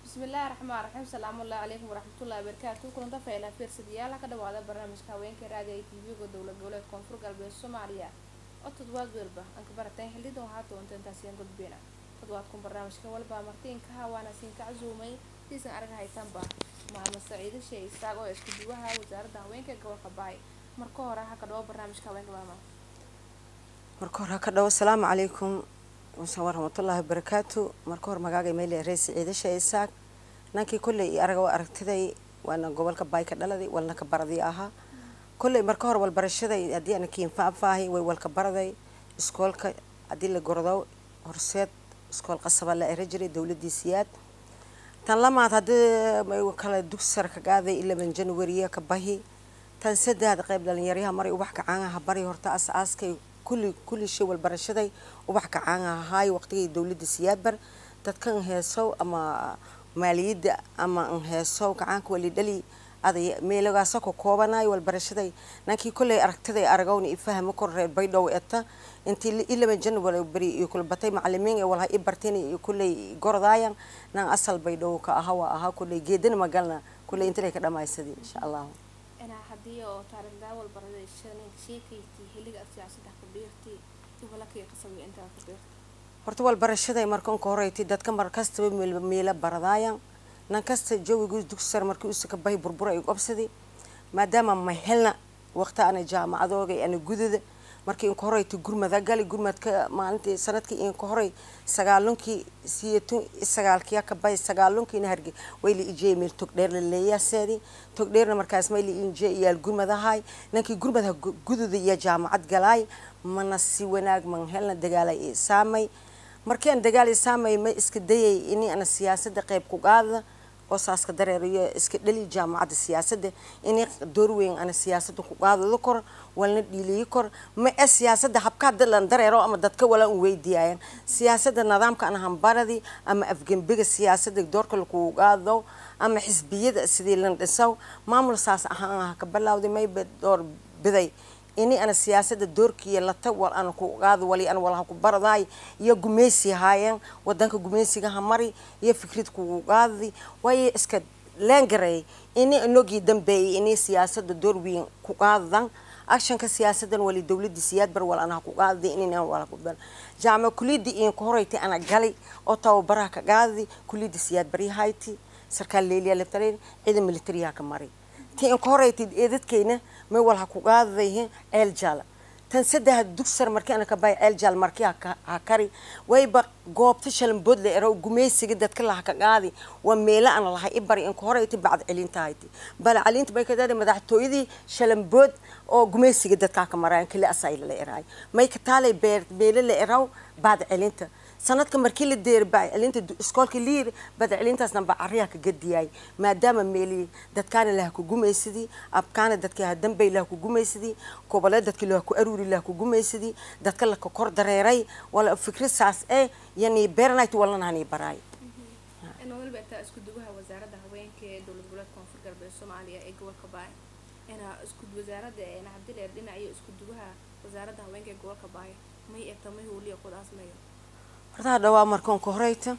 bismillaahi raxmaan raxiim salaamullahi calaykum waraxmatullahi wabarakaatu kulanta fayla fiirsadayaal ka dhawaada barnaamijka haweenka raadiga tv-ga dowlad goboleed koonfur galbeed soomaaliya oo toddobaad welba aan ka barateen xilidan waxaa doonta intaasiyan gudbina toddobaadkun barnaamijka walba martiinkaha waana siinka casuumay siisan arag haytanba maamad saciide shee isaaq oo isku duwaha wasaaradda haweenka ee gobolka baay marka hore ha ka dhawo barnaamijka haweenka maama marka hore ha ka dhawo asalaamu calaykum waraxmatullaahi wabarakaatu marka hore magaaga meel reesi ciidasha isaaq nankii kolley araga waa aragtiday waana gobolka baay ka dhaladay walna ka baradii ahaa kolley marka hore walbarashaday haddii ana kiinfaafaahay way walka baraday iskoolka haddii la gordo horseed iskool qasaba la era jiray dowladii siyaad tan lamaad haddii kale dugsar ka qaaday ilaban januariya ka bahi tan saddexaad qayb dhalinyaryaha maray ubax kacaanaha bari horta as aaskay kulli kulli shay walbarashaday ubax kacaanaha ahaay waqtigii dowladda siyaadbar dadkan heesow ama maaliyadda ama an heesow gacaanka wali dhali aday meelagaasa ka koobanayo walbarashaday nankii kolley aragtiday aragowna ifahama kor reer baydhow eta intii ilaban january beri iyo kulbatay macalimiin ee walha i barteen iyo kolley gorodaayan nan asal baydhow ka aha waa ahaa kolley geedana magalna kolley intalay ka dhamaysadi insha allahu inaa haddii oo taariikhdaa walbaraday sheekayti xilliga aad siyaasadda ku dhiirtay gobolakii qasabay intaa ku dhiirtay horta walbarashaday marka unka horeyti dadka mar kastaba meelo baradaayan nan kasta jawigu dugsar markii usa ka bahi burbura ay qobsadi maadaama ma helna waqti ana jaamacadooga ana gududa markii inka horeyta gurmada gali gurmadka maalintii sanadkii inka horey sagaalunkii siyatun sagaalkiya ka bahi sagaalunkiina harge wayla ijey meel togdheer la leeyaaseedi togdheerna markaas mayla injee iyaal gurmadahay nankii gurmadaha gududa iyo jaamacad galaay mana si wanaag man helna dagaalay saamay markii aan dagaal saamay ma iska dayay ini ana siyaasada qayb ku qaada oo saaska dareerayo iska dhali jaamacadda siyaasadda inay door weyn ana siyaasada ku qaadado kor walna dhiiliyi kor ma e siyaasada habkaa dalan dareero ama dadka wala un weydiiyaayan siyaasada nidaamka ana hambaradi ama afgembiga siyaasada doorka lakugu qaado ama xisbiyada sidii lan dhisaw maamul saas ahaan ah ka bilawday mayba door biday ini ana siyaasada doorkiiya lata wal ana ku qaado wali ana walaha ku baradaay iyo gumeysi haayeen wadanka gumeysigaha mari iyo fikrad kugu qaadi waayo iska leengareey ini inogii dambeeyay ini siyaasada door weyn ku qaadadan actionka siyaasadan wali dowladda siyaad bar wal anaha ku qaadday inina wala ku bar jaamac kuliyadda in ku horeytay ana galay oo tababaraha ka qaadi kuliyadda siyaad bari hayti sarkaal leeliya laftareyn ciidan militariyaha ka maray ti in ka horeytay eedadkeyna may walha ku qaadadayihiin ceel jaala tan saddexa dugsar markii ana ka bahay ceel jaal markii ha kari wayba goobta shalambood la ero gumeysiga dadka laha ka qaadi waa meelo ana lahay i bari inka horeyti bacd celinta hayti bala celinta bay kadada madaxtooyadii shalambood oo gumeysiga dadkaa ka maraayan kili asayla la eraay may ka taalay beer meelo la eraw bacd celinta sanadka markii la deer baccelinta iskoolka liir badcelintaasna bacariha ka gadiyay maadaama meeli dadkaana laha ku gumaysadii abkaana dadka ha dambay laha ku gumaysadii kobole dadka laha ku aruuri laha ku gumaysadii dadka laka kor dareeray wala fikrad saas eh yani beernayt walnanani baraay waliba intaa isku duwaha wasaaradda haweenka ee dowlad goboleed koonfur galbeed soomaaliya ee gobolka baay inaa isku wasaaradda nacabdileer dhinaciyo isku duwaha wasaaradda haweenka ee gobolka baay may egta may huuliya kudaas mayo hortaa dhawaa markoonka horeyta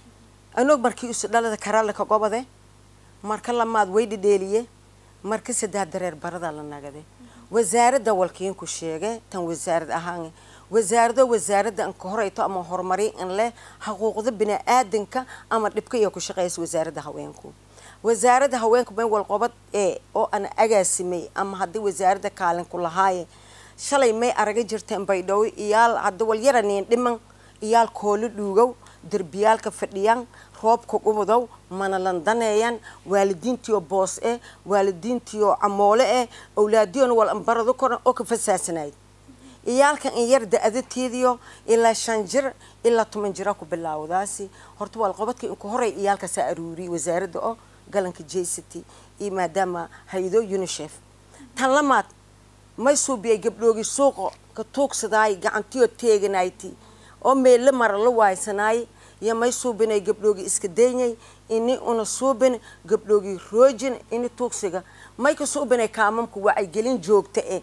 anog markii isu dhalada karaalaka gobade marka lamaad way dhidheeliye marka saddex dareer barada la nagade wasaaradda walkiinku sheege tan wasaarad ahaan wasaarado wasaaradda anka horeyto ama horumari in leh xuquuqda bini-aadanka ama dhibka iyo ku shaqeysa wasaaradda haweenku wasaaradda haweenku may walqobad ee oo ana agaasimay ama haddii wasaaradda kaalinku lahaaye shalay may araga jirteen baydhabo iyaal hadda walyaranin dhiman iyaal koolo dhuugow derbiyaalka fadhiyaan roobka ubudow mana landaneeyaan waalidiintiio boos eh waalidiintiio camoole eh awlaadiyoona wal ambarado koran oo ka fasaasanayd iyaalkan in yar da-adateediyo ilaa shan jir ilaa toban jira ku bilaawdaasi horta waalqobadka inku horey iyaalkaasaa aruuriyay wasaaradda oo galanka j city iyo maadaama hay-ado unicef tan lamaad may suubiyay gabdhoogi suuqa ka tuugsadaay gacantiyo teeganayti oo meella mara la waaysanaay iyo may suubinay gabdhoogi iska daynyay ini una suubin gabdhoogi roojin ini tuugsiga may ka suubinay kaamamku wacyigelin joogta eh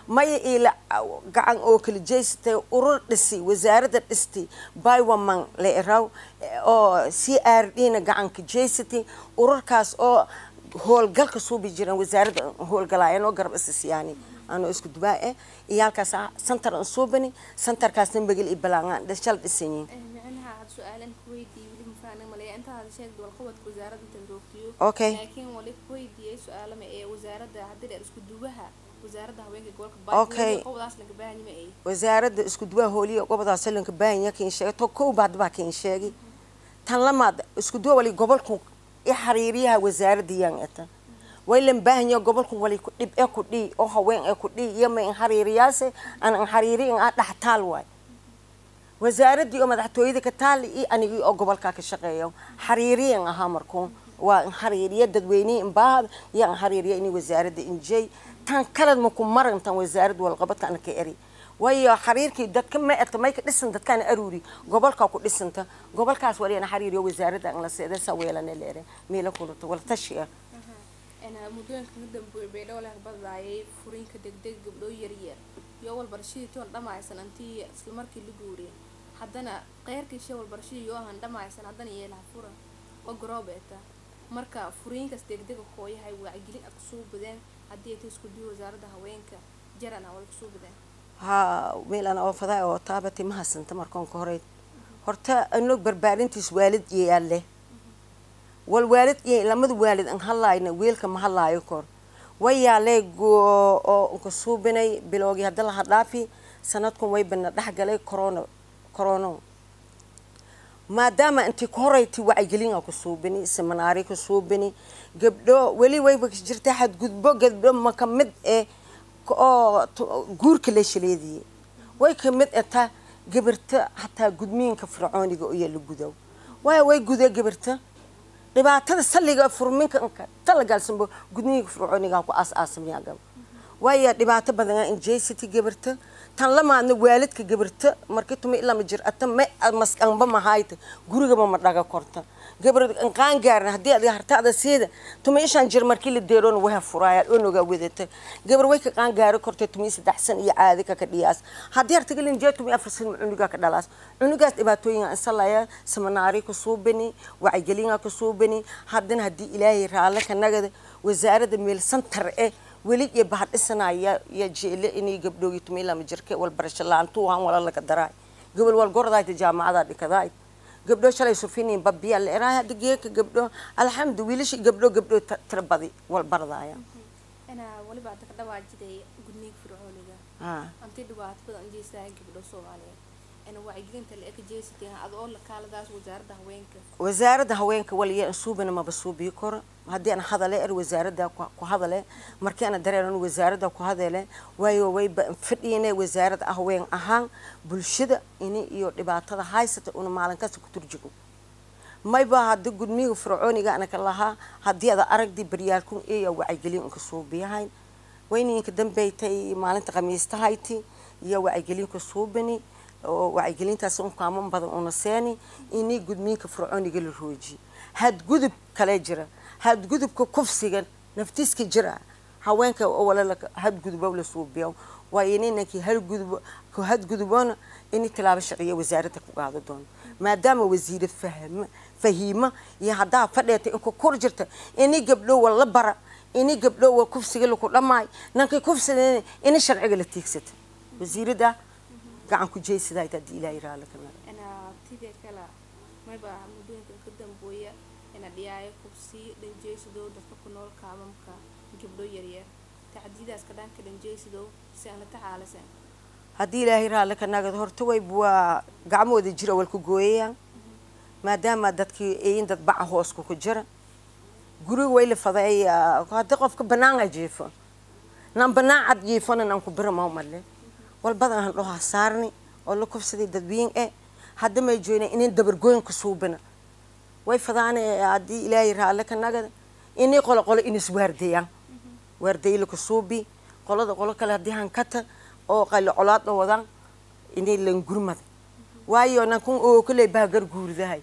maya ila gacan oo kala jeysatay urur dhisi wasaaradda dhisti bywaman la iraw oo c r d na gacanka jeysatay ururkaas oo howlgalka suubi jiraan wasaaradda howlgalaayeen oo garab isisiyaani anoo isku dubaa eh iyo halkaas santar aan suubani santarkaasna magel iyo balaangaan dhashal dhisanyiin micnaha had su-aalan kuweydiiyey weli mafahana maleeya inta had sheegda walqabadka wasaaradda intaad roogtiyo Okay. laakiin wali kuweydiiyey su-aalama ee wasaaradda haddii dheer isku duwaha wasaaradda haweenka gobolka Okay. qobadaas laga baahanyima ay wasaaradda isku duwaa hooliya gobodaas lanka baahanya kiin sheegay to kow baad baa kiin sheegay tan lamaad isku duwa wali gobolku i xariiriyaha wasaaradda yaan eta waylan baahanya gobolku wali ku dhib ee ku dhii oo haween ee ku dhii iyo ma in xariiriyaase aan in xariiri in aa dhex taal waay wasaaraddii oo madaxtooyada ka taali iyo anigii oo gobolkaa ka shaqeeya xariiriyan ahaa markuun waa in xariiriya dadweynihii inbaahada iyo in xariiriya inay wasaaradda injey tan kaled maku maran tan wasaaradda walqabadka ana ka eri waayo xariirkii dadka ma eta may ka dhisan dadkaana aruuri gobolkaa ku dhisanta gobolkaas waliyana xariiriyo wasaaradda an la seeda saa weelane leere meela kulata wala tashi ah ana muddooyinka ka dambeeyay baydhabo leh baddaayay furiinka degdeg gabdhoo yaryar iyo walbarashadii toon dhammaysan antii isla markii la guuriyay haddana qeyrkii shay walbarashadii yoo ahan dhammaysan haddana yeelaha fura oo garoobeeta marka furiinkaas degdega kooyahay wacyigelin aad kusoo badeen haddii ay tahay isku diyo wasaaradda haweenka jarana wala kusoo badeen haa meelaan oo fadaa oo taabati ma hasanta markoon ka horeyd horta anog barbaarintiis waalid yeyaale wal waalid iyo lamada waalid an hadlaayna weelka ma hadlaayo kor wayaalee goo oo nka suubinay bilowgii hadda laha dhaafi sanadkun way bana dhex galay corona corono maadaama intii ku horeyti wacyigelinaa ku suubini seminaari ku suubini gabdho weli wayba jirta xadgudbo gabdho ma ka mid eh oo guurka la shaleediyey way ka mid eta gabarta hataa gudmiinka fircooniga iyo la gudow waayo way guda gabarta dhibaatada salliga furminka inka talagaalsanbo gudmiinka fircooniga ku aas-aasamaya gaba waayo dhibaato badan injesity gabarta tan lamaadna waalidka gabarta markii tuma ilama jir ata ma maskanba mahayta gurigaba ma dhaga korta gabar qaan gaarin haddii adiga hartaada siida tuma ishaan jir markii la deeroona waha furaaya onoga wadata gabar way ka qaan gaari kortay tuma saddex san iyo caadi ka ka dhiyaas haddii hartagalin jee tuma afar san cunugaa ka dhalaas cunugaas dhibaatooyinga insalaya seminaari ku suubini wacyigelinga ku suubini haddana haddii ilaahay raalle ka nagada wasaaradda meel santar eh weli iyo bahadhisanaya iyo jeele inay gabdhoogi tuma ilama jirke walbarasho la-aantu waan wala laga daraay gobol wal gordayta jaamacada dhikadaay gabdho shalay sufiniin babiya la eraay hadda geeka gabdho alxamdu wiilasha gabdho gabdho tira badi wal bardaya ana waliba hadda ka dhawaajiday gudniinka fircooniga haa antii dhibaato badan jeestaa gabdho soomaaliyeed ana wacyigelinta la eka jeesatay ad oo la kaaladaas wasaaradda haweenka wasaaradda haweenka waliya suubana maba suubiyi karo haddii aan hadale er wasaaradda ku hadale markii ana dareeran wasaaradda ku hadale waayo wayba fadhiyane wasaaradda haween ahaan bulshada ini iyo dhibaatada haysata una maalin kasta ku turjigo mayba hadda gudmiga fircooniga anaka lahaa haddii ada aragdii baryaalkun eeya wacyigelin unka suubiyahayn wayninka dambeytay maalinta khamiistahayti iyo wacyigelinka suubini oo wacyigelintaas unkaaman badan una seeni inii gudmiinka fircooniga la roojiye hadgudub kale jira hadgudubka kufsiga naftiiska jira haweenka wala hadgudubo la suubiyo waa ini ninkii halgudub ku hadgudubona ini tilaabo sharciya wasaaradda ku qaado doono maadaama wasiire fahma fahiima iyo haddaa fadheeta inku kor jirta ini gabdho wala bara ini gabdho wa kufsiga laku dhamaayo nankii kufsiga ini sharciga la tiigsata wasiirada gacan ku jeysadayd haddii ilaahay raali ka naga ana tidee kala mayba muddooyinka ka dambeeya ina dhiyaayo kubsi dhanjeysidow dadka ku nool kaamamka gabdho yaryar tacdiidaas ka dhanka dhanjeysidow si aan la taxaalasan haddii ilaahay raalli ka nagad horta wayb waa gacmooda jira walku gooyayaan maadaama dadkii eyin dad baca hoosku ku jira guriga way la fadeeya haddii qofka banaan a jiifo nan banaan cad jiifona nan ku bira mau male wal badan han dhoha saarni oo la kufsaday dadwiin e hadda may joyna inin dabargooyin ku suubina way fadaane haddii ilaahay raalle ka nagada inay qolo qolo inis waardayaan waardayi laku suubi qolada qolo kale haddii hankata oo qali colaad wadaan inay langurmada waayo nankun oo kale bahgar guurdahay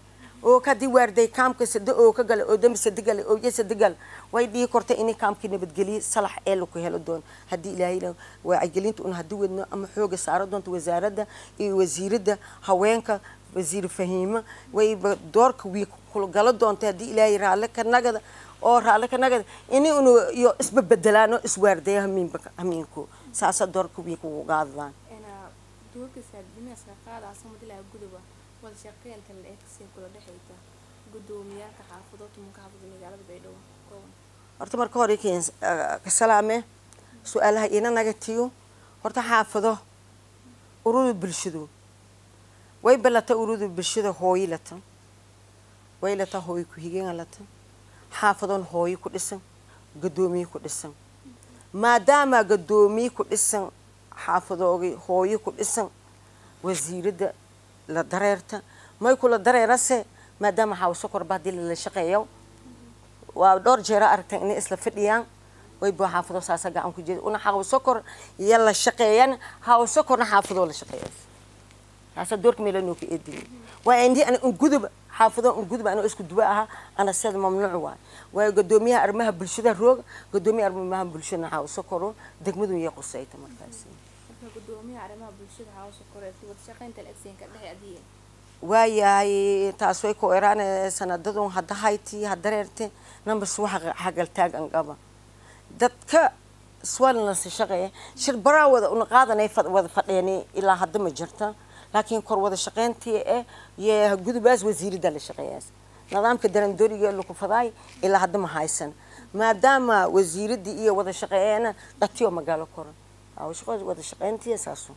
oo kadii waarday kaamka sade oo ka gala oo dambi sade gala oo sade gala way dhihi kortay inay kaamkii nabadgeliye salax ee laku helo doono haddii ilaahay wacyigelinta un haddii wadno ama xooga saaro doonto wasaaradda iyo wasiiradda haweenka wasiir fahiimo wayba doorka wii kula galo doonta haddii ilaahay raalle ka nagada oo raalle ka nagada ini unu iyo isbabedelaano iswaardaya hamiinba hamiinku saasa doorka wii kugu qaadadaan doorkiisa dimiska qaadaasa madilaha guduba wada shaqeynta la eegsiin kula dhexayta gudoomiyaalka xaafado tumanka xaafada magaalada baydhabo kooban horta marka hore keen ka salaame su-aalaha ina naga tiyo horta xaafado ururda bulshadu way balata ururda bulshada hooyi lata way lata hooyi ku-xigeenga lata xaafadoon hooyi ku dhisan gadoomiye ku dhisan maadaama gadoomiye ku dhisan xaafadoogii hooyo ku dhisan wasiiradda la dareerta may kula dareerase maadaama xaawsokor hadii lala shaqeeyo waa dhowr jeera aragtan inay isla fadhiyaan wayba xaafado saasa gacan ku jeeda una xaawsokor iyo la shaqeeyan xaawsokorna xaafadoo la shaqeeya taasa doorka meela noo ka eedin waa indii ana unguduba xaafado unguduba anoo isku duwa ahaa ana sida mamnuuc waay waayo gadoomiyaha arrimaha bulshada rooga gadoomiyaha arrimaha bulshada xaawsokoro degmadu iyo qusayta markaasi gudoomiyaha arrimaha bulshada hawsha koreeti wada shaqeynta la-egsiinka dhexe adiye waayahay taas way ku eraane sanadadun hadda hayti hadareerte numbers waxa hagaltaag angaba dadka swalnasi shaqeeya shir baraa wada una qaadanay wada fadheeni ilaa hadda ma jirta laakiin kor wada shaqeyntii eh iyo gudubaas wasiiradda la shaqeeyaas nidaamka darandooriga laku fadaay ilaa hadda ma haysan maadaama wasiiraddii iyo wada shaqeeyana dhatiyo magaalo koran wada shaqeyntii saaso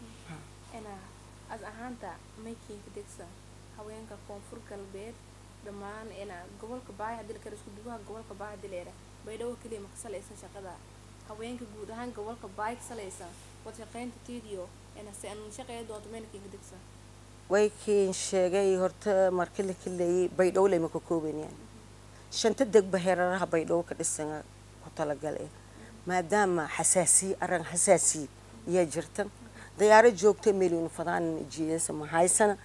as ahaanta maykiinka degsa haweenka koonfur galbeed dhammaan gobolka baay hadii lakala isku duwaha gobolka baay hadii leera baydhabo keliya ma ka salaysan shaqada haweenka guud ahaan gobolka baay ka salaysan wada shaqeynta tiidiyo se an shaqeeya doonto maynakiinka degsa way kiin sheegay horta marka la kaleeyay baydhabo lama ka koobanayaan shanta degba heeraraha baydhabo ka dhisan ku talagal eh maadaama xasaasiye arran xasaasiye ayaa jirta dayaaro joogta meelinu fadaan jiidasa ma haysana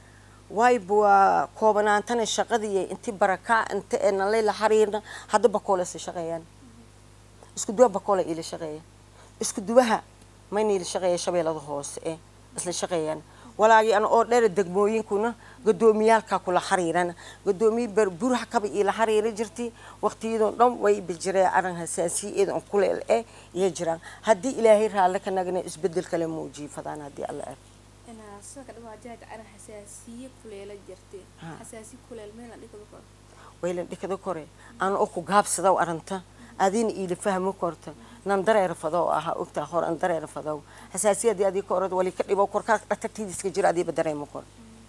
wayba waa koobanaantana shaqadii inti barakaa inta ee nalay la xariirna hadda bakoole isla shaqeeyaan isku duwa bakoole ila shaqeeya isku duwaha mayna ila shaqeeya shabeellada hoose eh isla shaqeeyaan walaagii an oo dheer degmooyinkuna gadoomiyaalka kula xariiran gadoomiye buraha kaba ila xariira jirtay waqtiyadoo dhan way bijireen aran hasaasiyeed on kuleel eh iyo jiraan haddii ilaahay raalle ka nagna isbedel kale muujiye fadaan haddii alla ark sida ka dhawaajahada aran xasaasiye kuleela jirtay xasaasiye kuleel meela dhigada kor waylan dhikada kore aan oo ku gaabsadaw aranta adina iila fahmo korta nan dareer fadow ahaa ogtaa hor an dareer fadow xasaasiyadii adii ka orad wali ka dhibo korkaa dhatartiidiska jira adiiba dareemo kor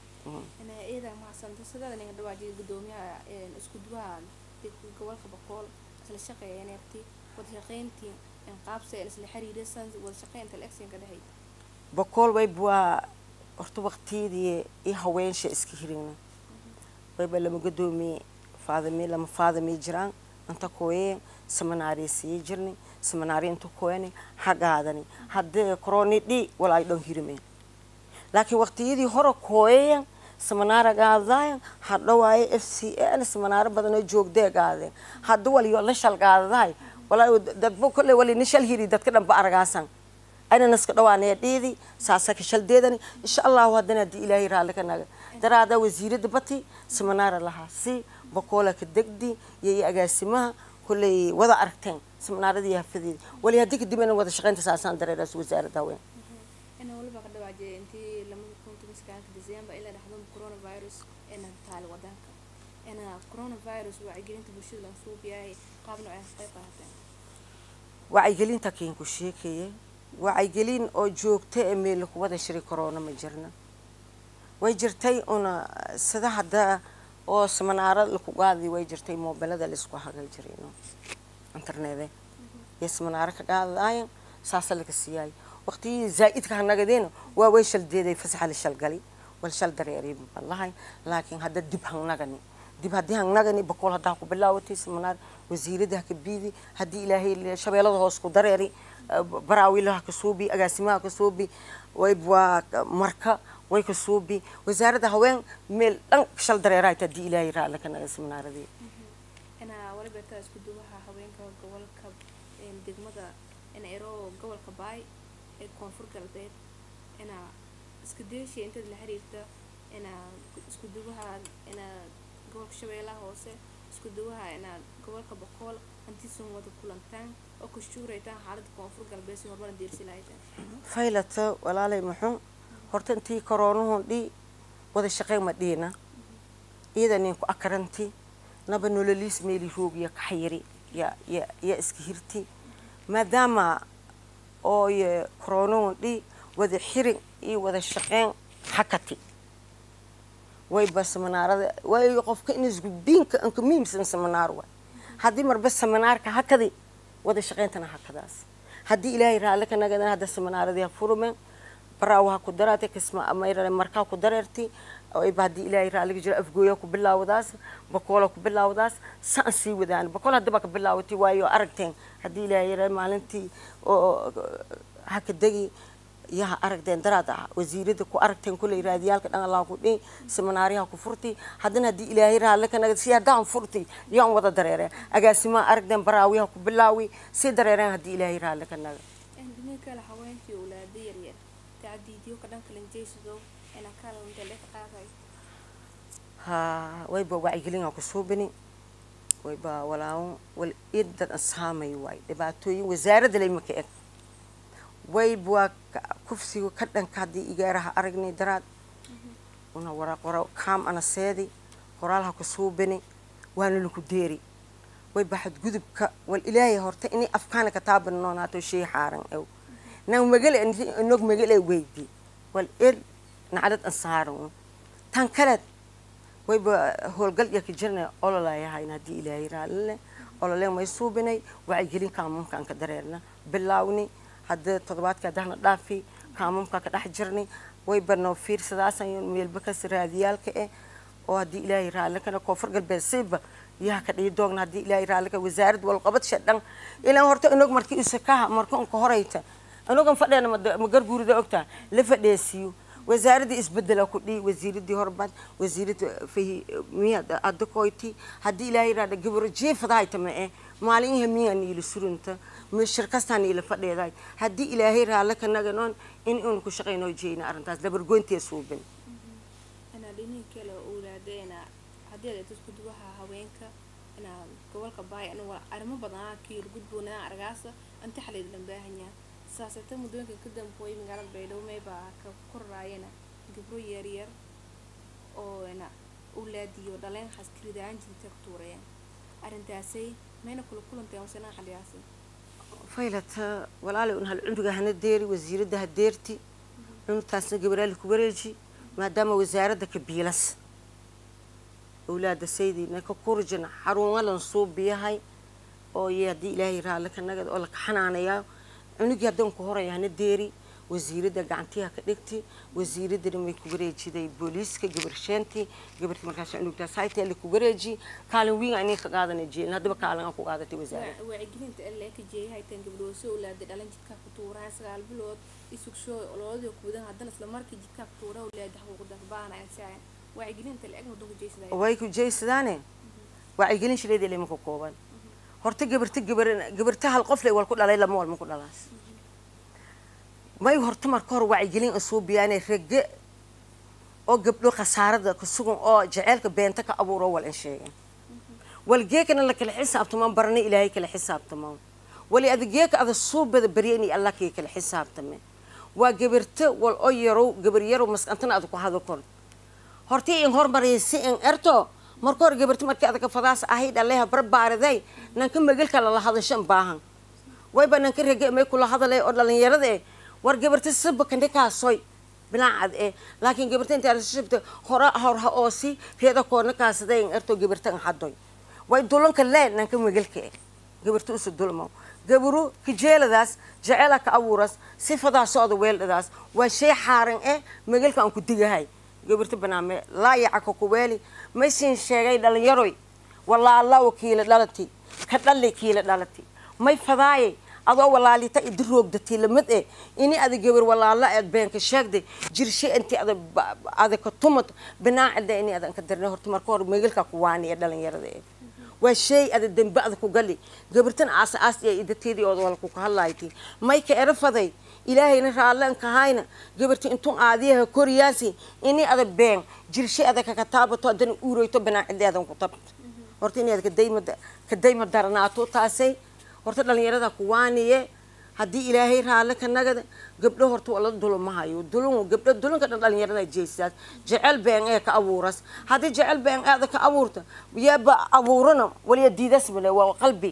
iyada mahadsanto sidada ninka dhawaajiga gudoomiyaha isku duwaha gobolka bakool isla shaqeeya neebti wada shaqeyntii qaabse isla xiriirisan wada shaqeynta la-egsiinka dhexay bakool wayba waa horta waqtiyadii i haweensha iska hirigna wayba lama gadoomiye faadami lama faadami jiraan inta kooye seminaari sii jirni seminaari inta kooyani hagaadani haddee koroni dhi walaay dhan hirimeen laakiin waqtiyadii hore kooyayan seminaara gaadaayan hadha waaye f c n seminaaro badanoo joogdee gaadeen hadda waliyo la shal gaadadahay walaa dadba kolle wali na shal hiri dadka dhanba aragaasan ayna naska dhawaanaya dhiidi saasa ka shaldeedani insha allahu haddana haddii ilaahay raalli ka naga daraada wasiiradda bati seminaara lahaa si bakoola ka degdi iyo iyo agaasimaha kolley wada aragteen seminaaradii iyo hafadeedi wali haddii kadib ina wada shaqeynta saasaan dareeraas wasaaradda haween ina waliba ka dhawaajiyay intii lamada kunta miskaanka december ilaa dhexdada coronavirus ina taali wadanka ina coronavirus wacyigelinta bulshada laga suubiyahay qaab nooc ah qayb qaateen wacyigelinta kiin ku sheekayay wacyigelin oo joogta ee meel lagu wada shiri corona ma jirna way jirtay una sida hadda oo seminaaro laku qaadi way jirtay mobilada laisku hagay jiray no internete iyo seminaaro ka qaadaayan saasa laga siiyay waqtiyadii zaa'idka hanagadeen waa way shaldeeday fasaxa la shalgali wal shal dareeray wallahi laakiin hadda dib hangnagani dib haddii hangnagani bakool haddaa ku bilaawatay seminaar wasiirada haka biidi haddii ilaahay shabeellada hoos ku dareeri baraawilaha ka suubi agaasimaha ka suubi waybwaa marka way ka suubi wasaaradda haween meel dhan shal dareeraayt haddii ilaahay raalla ka naga seminaaradii inaa waliba taa isku duwaha haweenka gobolka degmada ina ero gobolka baay ee koonfur galbeed inaa iska deeshiya intaad la xiriirta inaa isku duwaha inaa gobolka shabeellaha hoose isku duwaha inaa gobolka boqool hantiisun wada kulantaan oo ka shuuraytaan xaaladda koonfur galbeed si horumaran diirsi lahaytaan faylata walaalay muxuu horta intii koroonuhun dhi wada shaqeyn ma dhiina iyada nin ku akaranti naba nololiis meeli roogiya kaxayiri ya ya ya iska hirti maadaama ooy koroonuhun dhi wada xirin iyo wada shaqeyn hakati wayba seminaarada way qofka in isgudbiinka anka muhiimsan seminaar waay haddii marba seminaarka hakadi wada shaqeyntana hakadaas haddii ilaahay raalle ka nagadan hadda seminaaradii ha furumeen baraawa ha ku daraate kisma amayra markaa ku dareerti ayba haddii ilaahay raalliga jiro afgooya ku bilaawdaas bakoola ku bilaawdaas saan sii wadaan bakool haddaba ka bilaawatay waayo aragteen haddii ilaahay yara maalintii oo haka degi yaha aragteen daraad ah wasiirada ku aragteen kuley raadiyaalka dhan allah ku dhihi seminaaryaha ku furti haddana haddii ilaahay raalle ka nagad si haddaan furti yaan wada dareereen agaasimaha aragteen baraawiyaha ku bilaawi sii dareereen haddii ilaahay raalle ka naga dhinaca kale haweenkii owlaada yaryar tacdiidiyo ka dhanka lanjeysido inaa kaalantele ka qaaday ha wayba wacyigelin aan ku suubini wayba walaawo wal idan asaamay waay dhibaatooyin wasaaradda lay maka eg wayba waa kufsiga ka dhanka haddii igaaraha aragnay daraad una wara qora kaam ana seedi qoraalha ku suubini waana laku deeri wayba xadgudubka wal ilaahay horta inay afkaana ka taaban noonaato shay xaaran ew nang magale inog magale weydi wal ed nacdad ansaaran tan kaleed wayba howlgal iyo ka jirnay ololayahayn haddii ilaahay raalile ololeen may suubinay wacyigelin kaamamkaan ka dareerna bilaawni hadda toddobaadka haddahna dhaafi kaamamkaa ka dhex jirnay wayba noo fiirsadaasan meelba kas raadiyaalka eh oo haddii ilaahay raalile kana koonfur galbeed siiba yaha ka dhihi doogna haddii ilaahay raalile ka wasaaradda walqabadsha dhan ilaan horta inog markii usakaha marka unka horayta inogan fadheena ma garguurida ogtaa la fadheesiyo wasaaradii isbedela ku dhihi wasiiradii horbad wasiirada fahi miya adakoyti haddii ilaahay raada gabaro jeefadahayta ma eh maalinyaha miyaa niila surunta ma shirkastaa niila fadheedahay haddii ilaahay raale ka naganoon in uun ku shaqaynoo jeeyna arrintaas dabargoyntee suubin inaa dhinihi kale owlaadeena haddii aad isku duwaha haweenka inaa gobolka baay anigu arrimo badanaa kiil gudboonaa argaasa inta xaleed lan baahanyaa saasata muddooyinka ka dambeeyay magaalada baydhabo meybaa ka korraayana gabro yaryar oo na owlaadiyo dhaleen xaskiridaaan jirta ka tuurayaan arrintaasay mayna kula kulanteen wasanaa xaliyaasi faylata walaalay un hal cunduga hana deeri wasiiradda ha deerti cunugtaasna gabaraali ku wareeji maadaama wasaaradda ka biilas owlaada saydiina ka kurjina xaruumalan suubiyahay oo iyo haddii ilaahay raalle ka nagad oo la kaxanaanayaa cunugii haddaan ku horaya hana deeri wasiiradda gacantiha ka dhigti wasiiraddana may ku wareejiday booliiska gabarsheenti gabartii markaas cunugtaas haytee la ku wareeji kaalin wiin inay ka qaadanay jeelin haddaba kaalin aan ku qaadatay wasaaradda wacyigelinta alle ka jeeyay haytaan gabdhooso owlaada dhalan jidkaa ku tuuraan sagaal bilood isugsho oloodio kuudan haddana isla markii jidkaa ku tuura owlaada xuquuqda baanaya saayan wacyigelinta le-eg waddanku jeysada way ku jeysadaane wacyigelin shileedii lama ka kooban horta gabarta gabar gabarta hal qof le wal ku dhalay lama walma ku dhalaas may horta marka hore wacyigelin asuubiyaane rage oo gabdho khasaarada ku sugan oo jaceylka beenta ka abuuro wal in sheegen walgeekana la kala xisaabtamaan barana ilaahay kala xisaabtamaan wali adageeka ada suubada baryani allah kii kala xisaabtame waa gabarta wal oo yarow gabar yarow maskantana ada ku hado kor hortii in hormaraysi in erto marka hore gabarti markii adaka fadaas ahayd alleha barbaariday nanka magalka lala hadashan baahan wayba nanka rage may kula hadalay oo dhalinyarada eh war gabarta saba kandhikaasoy bilaacad eh laakiin gabarta inta shibta hora horha oosi reeda koona kaasada in erto gabarta in hadoy way dulanka lee nanka magalka eh gabarta usu dulmo gabaru kajeeladaas jeceela ka abuuras sifadaa socda weeldhadaas waa shay xaaran eh magalka aan ku digahay gabarta banaame laayaca ka kuweeli maysin sheegay dhalinyaroy walaalaw kiila dhalati ka dhali kiila dhalati may fadaayay adoo walaalita idi roogdatay lamid eh ini ada gabar walaala eed beenka sheegday jirshe intii ada ada ka tumad binaacida ini adan ka darnay horta marka hore megalka ku waaniya dhalinyarada eh waa shay ada dembe ada ku gali gabartan aasa aas iyo idateedii ood wala ku hadlayti mayka erafaday ilaahayna raallan kahayna gabarti intun aadiyaha koriyaasi ini ada been jirshe ada kaka taabato adana uureyto binaacideedan ku tabto horta inaad kadayma kadayma daranaato taasay horta dhalinyarada ku waaniye haddii ilaahay raalle ka nagada gabdho horta wala dulumahayo dulun gabdho dulunka dhan dhalinyarada jeesaas jecel been ee ka abuuras haddii jecel been aada ka abuurta yaaba abuurana waliya diidas male waa qalbi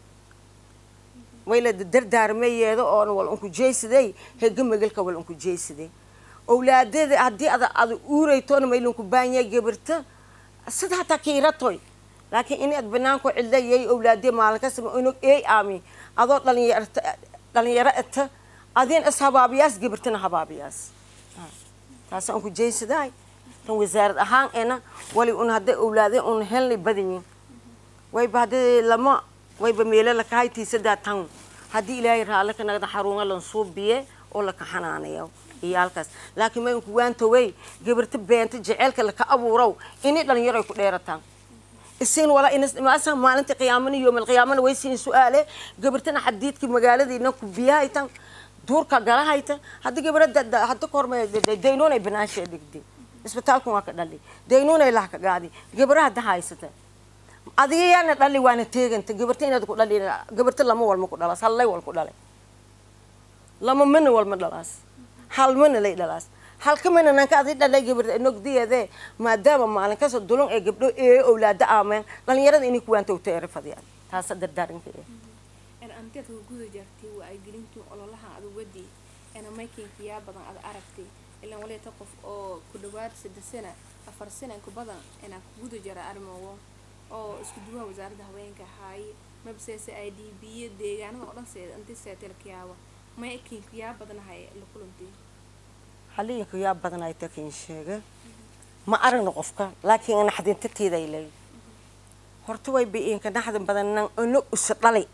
wayla dardaarmayeeda oona wal unku jeysaday hega magalka wal unku jeysaday owlaadada haddii ada ada uuraytoona maylunku baanya gabarta sida hataa kiiratoy laakiin in ad banaanku cidlayay owlaadee maalin kasama inog eey aami adoo dhalinyarta dhalinyaro ita adin is habaabiyaas gabartana habaabiyaas taasa unku jeysaday tan wasaarad ahaan ena wali un hadday owlaade un helnay badanyin wayba haddii lama wayba meelo lakahaytiisadaa tan haddii ilaahay raalle ka nagda xaruunga lan suubiye oo laka xanaanayo iyo halkaas laakiin may unku waantawey gabarta beenta jeceelka laka abuurow ini dhalinyaro ay ku dheerataan isin wala inas maasa maalinta qiyaamana yoomal qiyaamana way siin su'aale gabartana xadiidka magaaladiina ku biyahaytan duurka galahayta haddii gabarada hadda korma daynuunay banaasha dhigdi isbitaalku waa ka dhali daynuunay lah ka gaadi gabaraha da haysata adiga yaana dhali waana teeganta gabarta inaad ku dhali gabarta lama walma ku dhalaas hallay wal ku dhalay lama mana walma dhalaas hal mana lay dhalaas halka mana nanka adi dhalay gabarta nogdiyeede maadaama maalin kasta dulun ee gabdho ee owlaada aameen dhalinyarada inay kuwaanta uteere fadiyaan taasa dardaaranka eh anteed ka guda jartay waa ay gelintii ololaha ada wadi ena maykinka yaa badan ada aragtay ilaan waleeta qof oo ku dhawaad saddex sana afar sana ku badan inaa ku guda jara arrimogo oo isku duwaha wasaaradda haweenka haaye mabseese i d b deegaanada oo dhan seeda intii seetelkayaaba maykinka yaa badanahay la kulantay haliinka yaa badanay takin sheega ma aragna qofka laakiin naxdintateeda ay leeyihin horta way bi-iinka naxdin badannan ono usa dhalay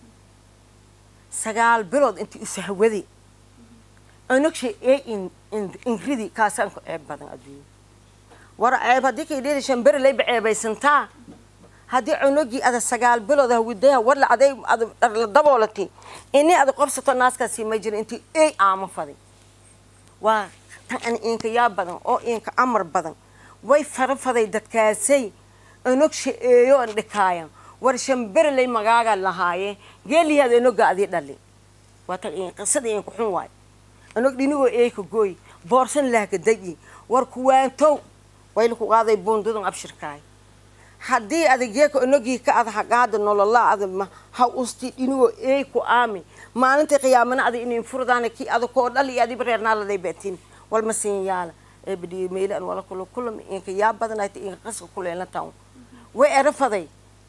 sagaal bilood intii usa hawadi onogsha ee inridi kaasaanku ceeb badan adduunya war ceeb haddii kay dheeli shamberi layba ceebaysantaa haddii cunugii ada sagaal bilood hawidaya warla aday ada la daboolati ini ada qobsato naaskaasi ma jira intii ey aama faday waa tan inka yaa badan oo inka amar badan way fara faday dadkaasay onogsha eeyo an dhikaayan war shambereley magaaga lahaaye geeliyaad enoga adii dhali waa tan qisada inku xun waay onog dhinigoo eeyka gooy boorsan lahka dayi war kuwaantow wayla ku qaaday buundudan abshirkaay haddii adageeka onogii ka ada hagaada nolola ada ha usti dhinigoo eey ku aami maalintai qiyaamana ada inin furdaana kii ada koo dhali iyo adiba reernaaladay baatin walma siin yaala eebadhiyo meylaan wala kula kulam inka yaa badanayta inka qaska kuleelna tan way erafaday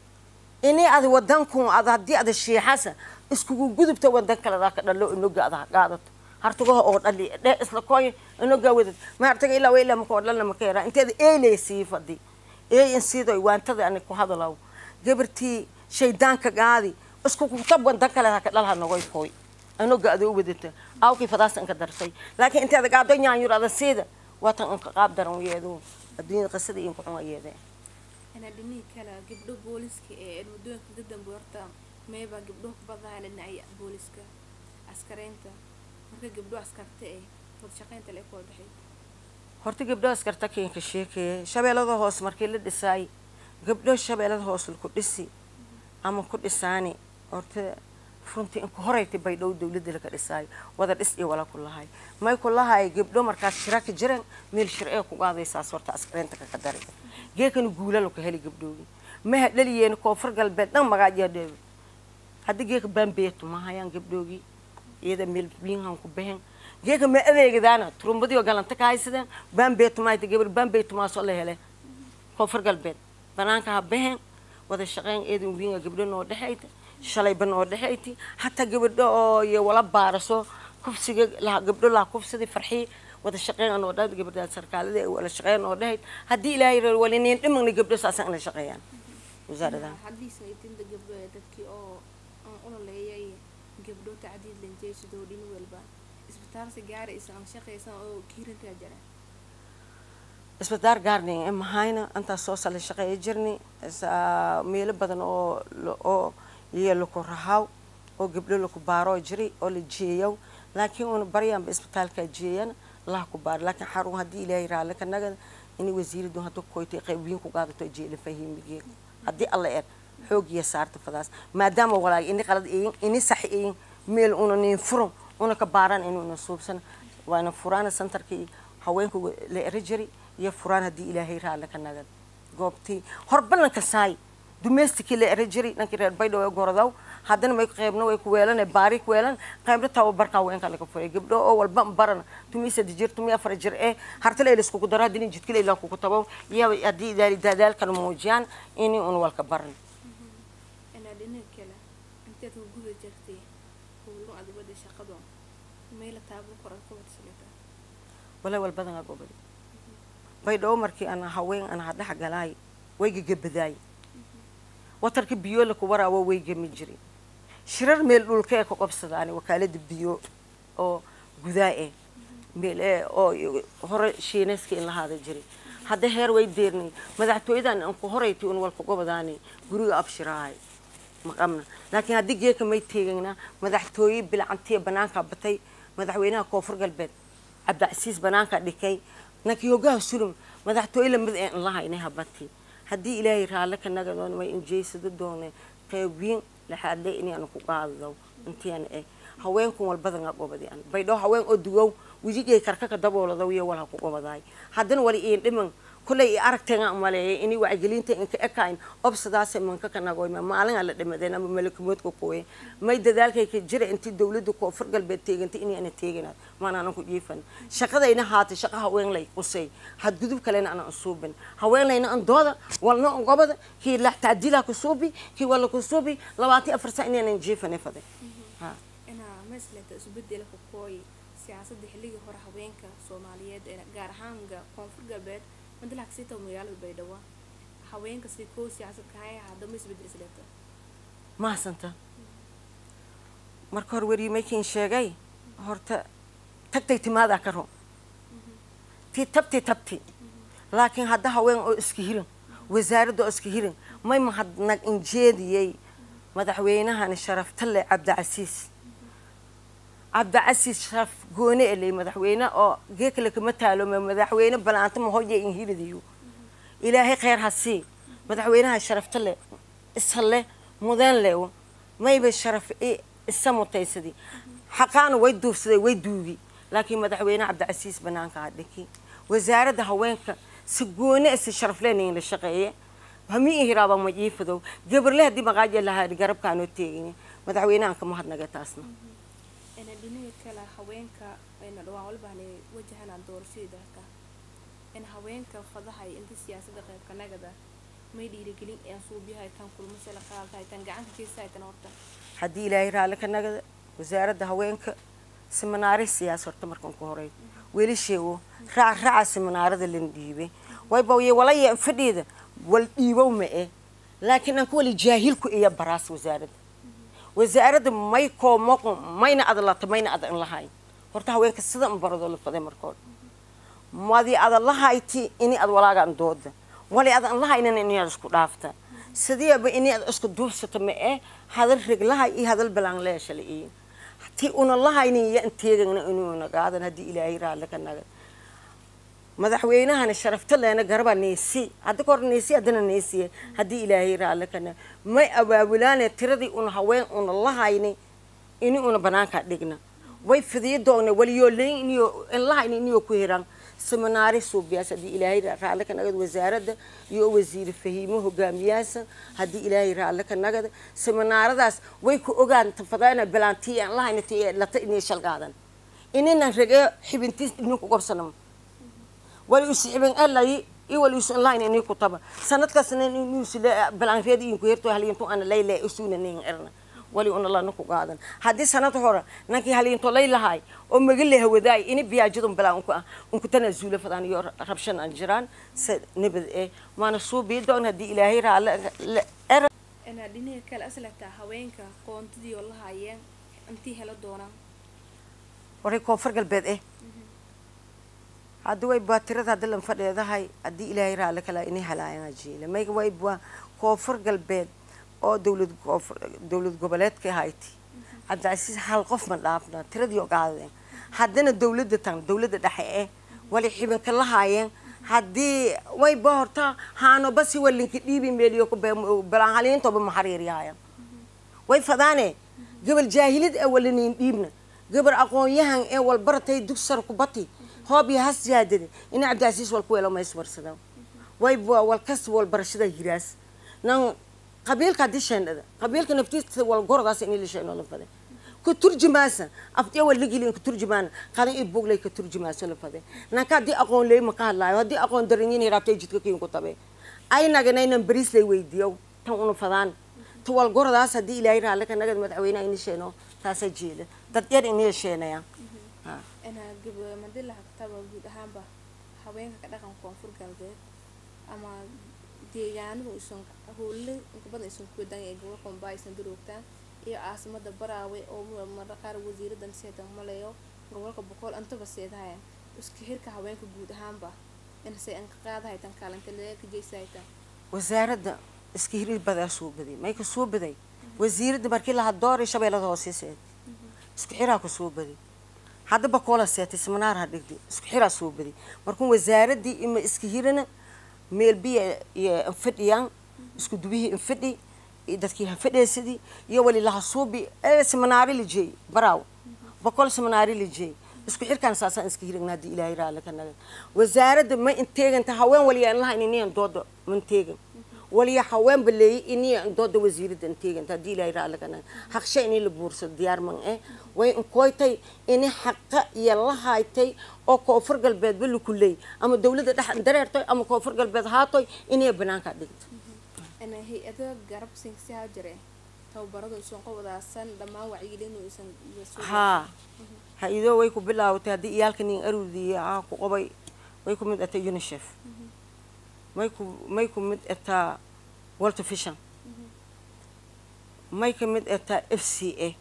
ini ada wadankun ada haddii ada shiixasa iskugu gudubta wadan kaledaa ka dhalo inoga ada hagaadato hartugaha oo dhali dhee isla kooy inogaa wadad ma hartaga ilaa ilaa makoo dhalna maka yaraa inteeda eylay sii fadi eey in siidoy waantada ani ku hadalaw gabartii shaydaanka gaadi isku kutab wadan kaledaa ka dhalha nogoy kooy inoga ada u wadata awkii fadaas inka darsay laakiin inteeda gaado nyaanyur ada siida waatan inka qaab daran yeedo adduunyada qisada inka xun ayeedee inaa dhinihii kale gabdho booliska ee wadooyinka ka dambe horta meybaa gabdho ku badanaha dhinacya booliska askareynta marka gabdho askarta ee wada shaqeynta le ku wada dhexeyd horta gabdho askarta keenka sheekeye shabeellada hoos markii la dhisaay gabdho shabeellada hoos laku dhisi ama ku dhisaani horta runtii inku horaytay baydhow dawladda laka dhisaayo wada dhis iyo wala ku lahay may ku lahay gabdho markaas shira ka jiran meel shir ee ku qaadaysaas horta askareynta kaka dari geekana guula laku heli gabdhoogi maha dhaliyeen koonfur galbeed dhan magaajiya dheebe haddii geeka baambeetu mahayaan gabdhoogi iyada meel biinhan ku behen geeka ma adeegadaana turumbadiyo galanta ka haysadeen baambeetu mahayta gabar baambeetu maasoo la hele koonfur galbeed banaanka ha behen wada shaqeyn eedan wiinga gabdho noo dhexayta shalayba noo dhexayti hataa gabadho oo iyo wala baaraso kufsiga laha gabdho laha kufsidi farxii wada shaqeyn anoo dhan gabadha sarkaalada wala shaqeyn oo dhahayd haddii ilaahay reer waliniin dhimagna gabdho saasan inay shaqeeyaan wasaaradaha haddii saytinta gabdho ee dadkii oo aan ololeeyay gabdho tacdiid lanjeysidoo dhin walba isbitaalsi gaara isaan shaqaysan oo kiirintaa jira isbitaar gaarning ee mahayna intaas soo sala shaqeeya jirni meelo badan oo oo iyo laku rahaw oo gabdho laku baaroo jiri oo la jeeyow laakiin una baryaanba isbitaalkaa jeeyana laha ku baar laakiin xarun haddii ilaahay raale ka nagada ini wasiiradu hadda koytay qaybiin ku qaadato jeela fahimigeen haddii alla er xoogiya saarta fadaas maadaama walaag ini qalad eyin ini sax eyin meel una nin furan una ka baaran inuuna suubsan waana furaana centerkii haweenka la eri jiri iyo furaan haddii ilaahay raale ka nagad goobtii horbalanka saay domesticii la eri jiri dhankii reer baydhabo ee gorodaw haddana may qaybna way ku weelan baari ku weelan qaybna tababarka haweenka laga furay gabdho oo walba baran tumi saddex jir tumi afar jir ee hartale ay iskugu daro haddii jidkile ilaa kugu tabo iyo haddii idaari dadaalkan muujiyaan inay un walka baran inaa dhinaca kale inteed ku guda jirtay howlo adibada shaqado meela taabo koran ka wadsalata walaa wal badan aa gobol baydhabo markii ana haween ana hadhex galaay way gagabadaay watarka biyo laku waraawo way gami jirin shirar meel dhulka ee ka qobsadaani wakaalada biyo oo gudaa eh meel ee oo hore shiinayska in lahaada jiray hadda heer way deernay madaxtooyadan aan ku horayti un walka gobadaani guriga abshiraahay maqabna laakiin haddii geeka may teegayna madaxtooye bilcantiya banaankaa batay madaxweynaha koonfur galbeed cabdicasiis banaankaa dhikay nankii hogaha sulum madaxtooye lamid ee in lahaynay habati haddii ilaahay raalle ka nagadoon way injeysado doone qeybiin laxaadle inaan ku qaadado intian eh haweenkun walbadan aa gobadi an baydhoo haween oo dugow wijigay karkaka dabooladaw iyo walha ku gobadaay haddana wali iin dhiman kullay i aragteega maleeyay inay wacgelinta inka ekayn obsadaase manka ka nagoyma maalin aan la dhimadeen ama malakamoodka kuwe may dadaalkay ka jira intii dawladda koonfur galbeed teegantay inaana teeganaad maanaanan ku jiifan shaqadayna haatay shaqa haweenlay qusay hadgudub kalena ana usuubin haweenlayna an dooda walna an gobada kii lax tacdiilaa ku suubi kii wala ku suubi labaatan afar saa inaanan jiifane faday inaa maslata isbedelka kooy siyaasadda xilligii hore haweenka soomaaliyeed ee gaar ahaan koonfur galbeed madalaha kasita magaalada baydhabo haweenka si koo siyaasad kahaya haddama isbedel isleta mahasanta marka hore weriimaykiin sheegay horta tagtay timaadaa ka ro tii tabti tabti laakiin hadda haween oo iska hirin wasaaradda oo iska hirin may mahadnag injeediyey madaxweynahani sharaftale cabdicasiis cabdicasiis sharaf goone eley madaxweyne oo geekale kama taalome madaxweyne balaanta mahoye inhiridiyo ilaahay kheyr ha sii madaxweynaha sharafta le ishale mudeen leewo mayba sharaf isa mutaysadi xaqaana way duufsaday way duugi laakiin madaxweyne cabdicasiis banaanka ha dhiki wasaaradda haweenka si goone si sharafleenayin la shaqeeye hami ihiraaba ma iifadow gabarle haddii maqaaja lahaa garabkaanoo teegin madaxweynahan kama hadnaga taasna ina dhinaca kale haweenka ayna dhawaan walbaana wajahanaan doorashadii dalka in haweenka fadahay inta siyaasadda qaybka nagada may dhiirigelin aan suubyahay tan kulmase la qaadahay tan gacanta geysahay tan horta haddii ilaahay raalle ka nagada wasaaradda haweenka siminaari siyaas horta markan ku horay weli sheego raac raaca siminaarada lan dhiibay wayba y walaya fadhiida wal dhiibow ma eh laakiin aan ku wali jaahilku iyo baraas wasaaradda wasaaradda may koomoqo mayna adalata mayna ada in lahayn horta haweenka sida un baradoo la faday markood madi ada lahayti ini ad walaagaan dooda wali adan lahaynan inaad isku dhaafta sidiiba ini ad isku duubsata ma eh hadal reglahay iyo hadal balaan leeshala iyo ti una lahaynin iyo inteegana inuuna qaadan haddii ilaahay raalle ka naga madaxweynahani sharafta leena garaba neesi hadda kahor neesi haddana neesiye haddii ilaahay raalle ka naga may abaabulaane tiradii una haween una lahayni ini una banaankaa dhigna way fidiyo doogna waliyoo leyn iniyo in lahayni iniyoo ku hiran seminaari suubiyaas haddii ilaahay raalle ka nagada wasaaradda iyo wasiire fahiimo hogaamiyaasa haddii ilaahay raalle ka nagada seminaaradaas way ku ogaan tafadaana bilaantii aan lahayna ti lata inay shalgaadan ininan ragee xibintiis idinku gobsanamo wali usi xibin alayi iyo wali usi lahayna inii ku taba sanadkaasna inuusi bilaanreed inku herto halintu ana layle usuuna nin erna wali una lana ku qaadan haddii sanad hore nankii haliinto lay lahaay oo magale hawadaay ini biyaajadun bilaa unku ah unku tanaasuula fadaan iyo rabshan aan jiraan se nabad eh maana suubii doon haddii ilaahay raalle er inaa dhinaca kale aslata haweenka qoontadii oo lahaayeen intii helo doonaan waray koonfur galbeed eh hadda way baa tirada hadda lan fadheedahay haddii ilaahay raale kala inay halaayaan ajiile mayga way baa koonfur galbeed oo dowlad koonfur dowlad goboleedka ahayti cabdicasiis hal qof ma dhaafna tiradii ogaadeen haddana dowladda tan dowladda dhexe eh wali xibinka la haayeen haddii way ba horta haano basi walinka dhiibi meeliyo ku balanhaliintoba maxariiryahayan way fadaane gabal jaahilid ee waliniin dhiibna gabar aqoon-yahan ee walbaratay dugsar kubati hoob iyo has jaadade ina cabdicasiis wal ku welo mayswarsada way walkas walbarashada hiraas nan qabiilka haddii sheendhada qabiilka naftiisa wal gordaas in la sheeno la fade ku turjumaasa aftiya wal ligilin ku turjumaana qadan i buglay ka turjumaasa la fade nanka haddii aqoon leey ma ka hadlaayo haddii aqoon daranyin raabtay jidka kiin ku tabe ay naganaynan bariis lay weydiiyo tan una fadaan tuwal gordaas haddii ilaahay raale ka nagad madaxweynaha ini sheeno taasa jeeda dad yar inay sheenaya inaa gab madilaha kataba guud ahaanba haweenka ka dhaqan koonfur galbeed ama deegaanadu isan howle inka badan isan ku wadan ee gobolka mumbai aysan daroogtaan iyo caasimada baraawe oo marra qaar wasiiradan seedan maleeyo gobolka boqol antaba seedahaya iska xirka haweenka guud ahaanba inasay anka qaadahay tan kaalanta leeka jeysahaytan wasaaradda iska hirir badaa soo baday may ka soo baday wasiiradda markii laha dooray shabeellada hoose seed isku xiraa ku soo baday hadda bakoola seetay seminaar ha dhigday isku xiraa soo baday markuu wasaaraddii ima iska hirana meel biya iyo infadhiyaan isku dubihii infadhi iyo dadkii hafadheesadii iyo wali laha suubi ee seminaari la jeey baraaw bakool seminaari la jeey isku xirkaan saasaan iska hiragna haddii ilaahay raale ka nagan wasaaradda ma inteeganta haween waliyaan laha ininiyan dooda ma inteegan waliya haween baleeyay iniyan dooda wasiiradda inteeganta haddii ilaahay raale ka nagan haqsha inii la buursado diyaar man eh way inkoytay ini xaqa iyo la haytay oo koonfur galbeedba lakuleey ama dowladda dhex dareertoy ama koonfur galbeed haatoy inay banaanka dhigto ana hay-ada garab sinsihaa jire tababaradu isan qobodaasan dhammaan wacyigelinu isan haa ha-idoo way ku bilaawatay haddii iyaalka nin arudiya ah ku qabay way ku mid atay unicef may ku may ku mid ataa walter vision may ka mid ataa f c a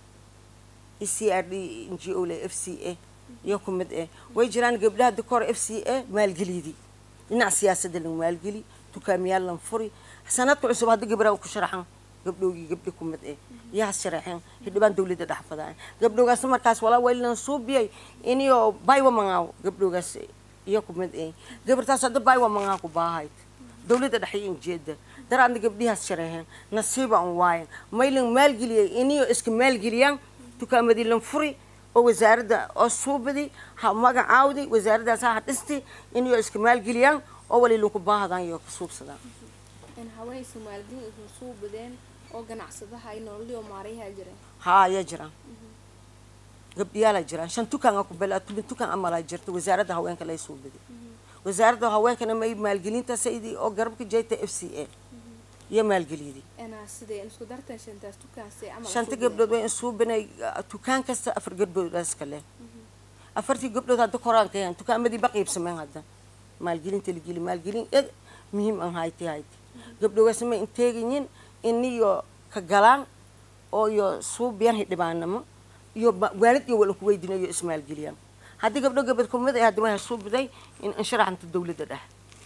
e c r d n g o le f c a iyo ku mid eh way jiraan gabdhaha dikor f c a maalgeliyadii dhinac siyaasadda lan maalgeli dukaamiyaal lan furi sanadka cusub hadda gabdhaha ku sharaxan gabdhowgii gabdhi ku mid eh iyo has sharaxeen hidhibaan dawladda dhex fadaan gabdhowgaas markaas walaa waylan suubiyay iniyo baywa mangaaw gabdhowgaas iyo ku mid eh gabartaas hadda baywa mangaa ku baahayd dawladda dhexay injeeda daraadna gabdhihaas sharaxeen nasiiba an waayan maylan maalgeliyay iniyo iska maalgeliyaan dukaamadii lan furi oo wasaaradda oo suubadi ha magacaawdi wasaaraddaas ha dhisti iniyo iska maalgeliyaan oo wali lanku baahadaan iyo ka suubsadaan in haweenaysa maalgelin isan suu badeen oo ganacsadaha ay nololio maarayaha jireen haa ayaa jiraan gabdhiyaalaa jiraan shan tukaan ku bela tumin tukaan amalaa jirta wasaaradda haweenka lay soo baday wasaaradda haweenkana may maalgelinta saydi oo garabka jeeta f c a iyo maalgeliyadii inaa sidee isku dartan shantaas tukaanse camal shanta gabdhood way insuubinay tukaan kasta afar gabdhoodaas kale afartii gabdhood hadda koraanka yahan tukaamadii ba qiibsameen hadda maalgelinta lageli maalgelin ed muhiim an hayti hayti gabdhogaas ma inteegayin iniyo ka galaan oo iyo suubiyaan hidhibaanamo iyo waalid iyo wala ku weydinayo ismaalgeliyaan haddii gabdho gabad kumid ay hadda waa suubiday in insharaxanta dawladda dhex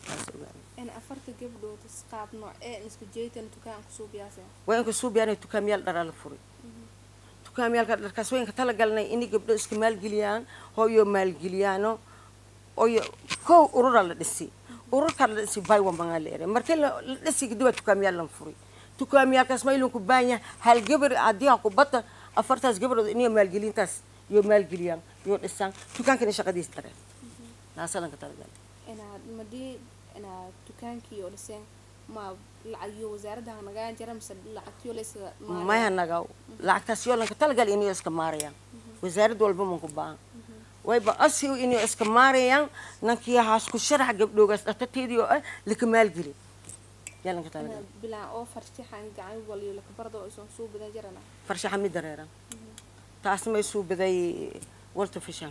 in afarta gabdhood isqaab noocee isku jeetan tukaan kusuu biyaase waa inka suubiyaanay tukaamiyaal dharaa la furay tukaamiyaalka dharkaas waa inka talagalnay inay gabdho iska maalgeliyaan hooyo maalgeliyaano oyo kow urura la dhisi ururkaa la dhisi baywa mangaa la ere markii la dhisi kadib waa tukaamiyaal lan furay tukaamiyaalkaas ma ilanku baanya hal gabar haddii ha ku bata afartaas gabdhood iniyo maalgelintaas iyo maalgeliyaan iyo dhisaan dukaankana shaqadiis dareen naasalanka talagal inaad madii inaad dukaankii oo dhiseen ma lacagiyo wasaaradda nagaa jara mise lacagtiyo laysa maya naga lacagtaas yoo lanka talagal iniyo iska maarayaan wasaarad walba manku baahan wayba asi iniyo iska maarayaan nankii haas ku sharax gabdhoogaas dhatateedii oo ah laka maalgeli yaa lanka talagal bilaan oo farshaxan gacan waliyo lakabarda oo isan suu badan jarana farshaxa mid dareeran taas may suu baday walter fishan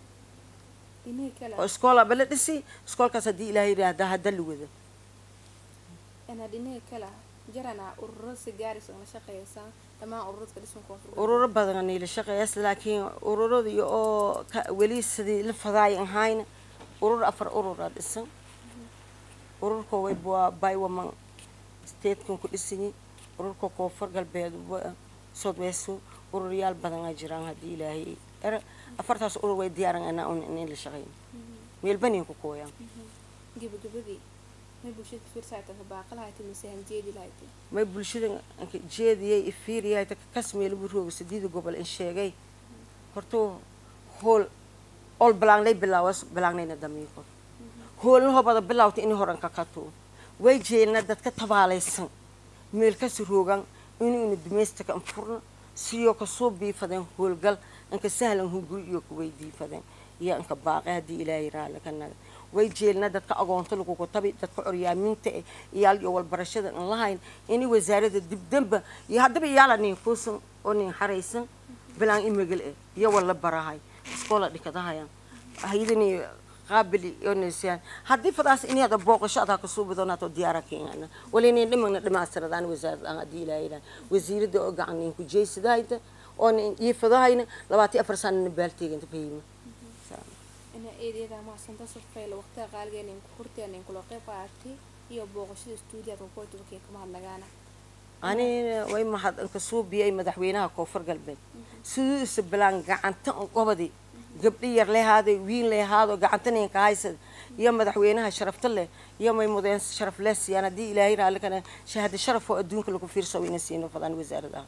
inii kale oo iskoolaba la dhisi iskoolkaas haddii ilaahay yidhaahda hadda la wada inaad inii kale jarana ururo si gaaris oo la shaqeeysan dhammaan ururada ka dhisan koonfur ururo badan niila shaqeeyaas laakiin ururadii oo ka weli sidii la fadaay ahayna urur afar urura dhisan ururka way waa baywaman statekan ku dhisanyi ururka koonfur galbeed southwest ururyaal badan aa jiraan haddii ilaahay er afartaas urur way diyaaran anaa un in la shaqeyn meelbanin ku kooyaan gabagabadii may bulshada fiirsayta ka baaqalahayti mise hanjeedi lahayti may bulshada anka jeediyay ifiiriyay ta kas meel burooga sideeda gobol in sheegay horta hool ol balaanglay bilaawas balaangnayna damiiqo hoolna hobada bilaawta in horan ka kato way jeelna dadka tabaalaysan meel kasi roogan inuu dumeystaka an furna siyoo kasoo biifadeen hoolgal anka sahlan hunguri iyo kuway diifadeen iyo anka baaqe haddii ilaahay raali ka naga way jeelna dadka agoonta lagugu tabi dadka coryaaminta eh iyaal iyo walbarashada an lahayn ini wasaarada dibdamba iyo haddaba iyaala nin kuusan oo nin xaraysan bilaan imagel eh iyo wala barahay iskoola dhikadahayan haydani qaabili onaysaan haddii fadaas ini hada booqasho adaa kasoo badonaato diyaara keenana walinin dhimagna dhimaastiradaan wasaarad aan haddii ilaahay ilahay wasiirada oo gacan nin ku jeysadahayta oo nin iifadahayna labaatan afar sanana baalteeganta fahima ina eedeeda maasanta safayla waqtiga qaaligeena in ku hurteen in kula qayb qaatay iyo booqashada stuudiyaadka kooti wakii kama hadlagaana ani way mahad anka suubiyay madaxweynaha koonfur galbeed siduu isa bilaan gacanta an qobadi gabdhi yar lehaaday wiin lehaado gacanta ninka haysad iyo madaxweynaha sharafta leh iyo may mudeen sharaf leh siiyaan haddii ilaahay raalli kana shahaado sharaf oo adduunka lagu fiirso ina siino fadaan wasaaradaha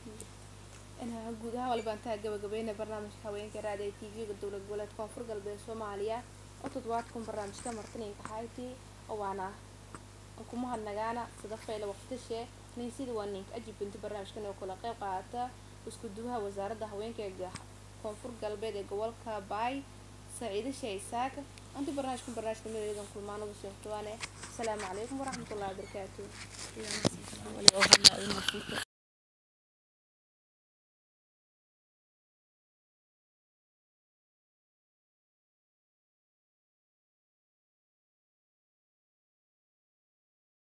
ina guud ahaan waliba intaa gabagabeyna barnaamijka haweenka raadiyo t v-ga dowlad goboleed koonfur galbeed soomaaliya oo toddobaadkan barnaamijka martinaynka hayti oo waana kuma hadnagaana sida fayla waqtishe nin sida waa ninka ajibinta barnaamijkan oo kula qayb qaata isku duwaha wasaaradda haweenka ee koonfur galbeed ee gobolka baay saciide shee isaaq anti barnaamijkan barnaamijka meedan kulmaanada sheegtawaane asalaamu calaykum waraxmatullahi wabarakaatu